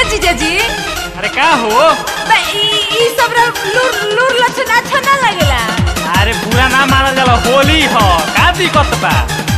ए जीजाजी अरे का हो बे ई ई सब रा लूर लूर लक्षण अच्छा ना लगेला अरे बुरा ना मानल जाला होली ह का दिक्कत बा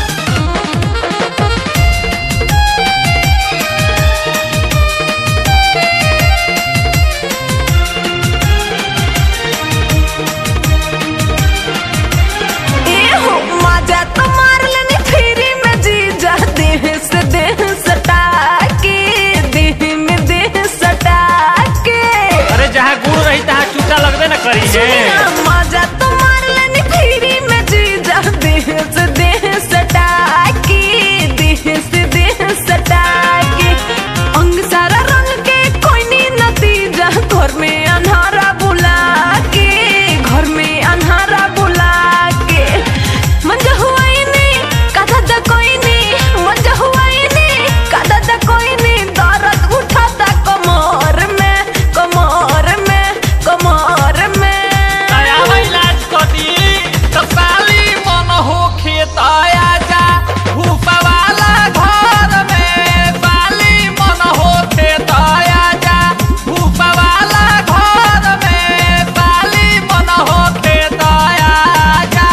ए हो मजा तो मार लेनी फ्री में जीजा देह से देह सटा के देह में देह सटा के अरे जहाँ गुड़ रही तहाँ चूचा लगबे न करी है मजा तो मार लेनी फ्री में जीजा देह से देह सटा के देह से देह सटा के अंग सारा रंग के कोई नी नतीजा घर में अन्हारा बुला के घर में अन्हारा बुला के मंजा हुआ ही नहीं कथा दा कोई नहीं मंजा हुआ ही नहीं कथा दा कोई नहीं दर्द उठाता कमर में कमर में कमर में दया इलाज कदी तो साली मन हो खेत आया जा भूपा वाला घर में साली मन हो खेत आया जा भूपा वाला घर में साली मन हो खेत आया जा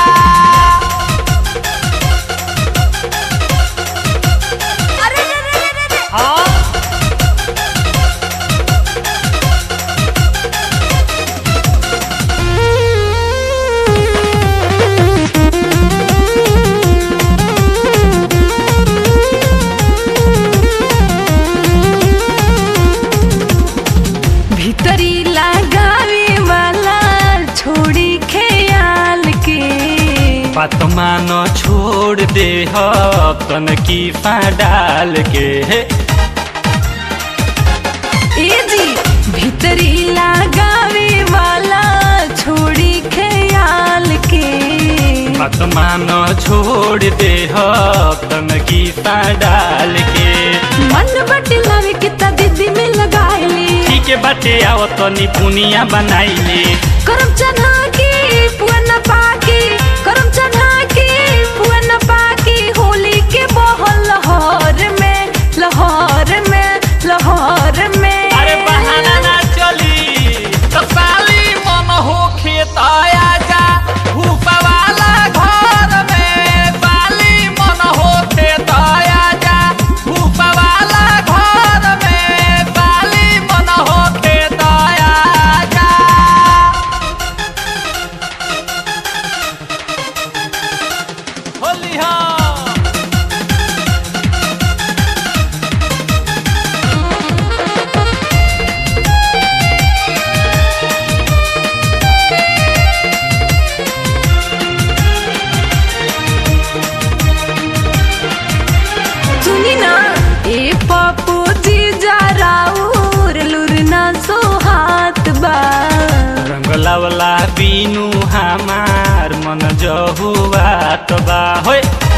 अरे रे रे रे रे हाँ भीतरी लगावे वाला छोड़ी ख्याल के बात मानो छोड़ दे तन की डाल के ए जी भीतरी लगावे वाला छोड़ी ख्याल के बात मानो छोड़ दे तन की डाल के मन बट लावे किता दीदी में लगाइली ठीक है बाटे आओ तनी पुनिया बनाइले करम चना की पुअन पाकी करम चना की पुअन पाकी होली के बहल लहर में लहर में लहर में अरे बहाना ना चली तो साली मन हो खेत आया जा भूपा वाला घर में साली मन हो खेत आया जा भूपा वाला घर में साली मन हो खेत आया जा होली हाँ सुनी ना ए पप्पू जी जा राउर लुरना सो हाथ बा रंगला वाला बीनू हमार मन जहुआ तो बा होय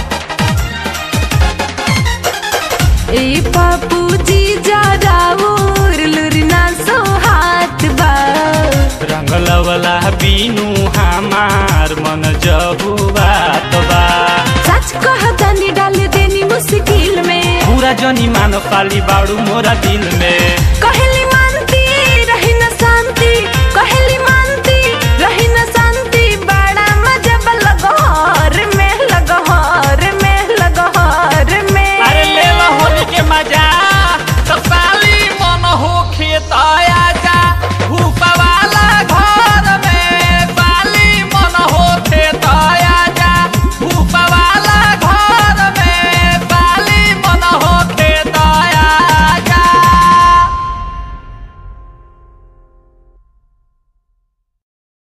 ए पप्पू जी जा राउर लुरना सो हाथ बा रंगला वाला बीनू हमार मन जहुआ तो बा सच कह दानी डाल देनी मुश्किल में पूरा जनी मानो पाली बाड़ू मोरा दिल में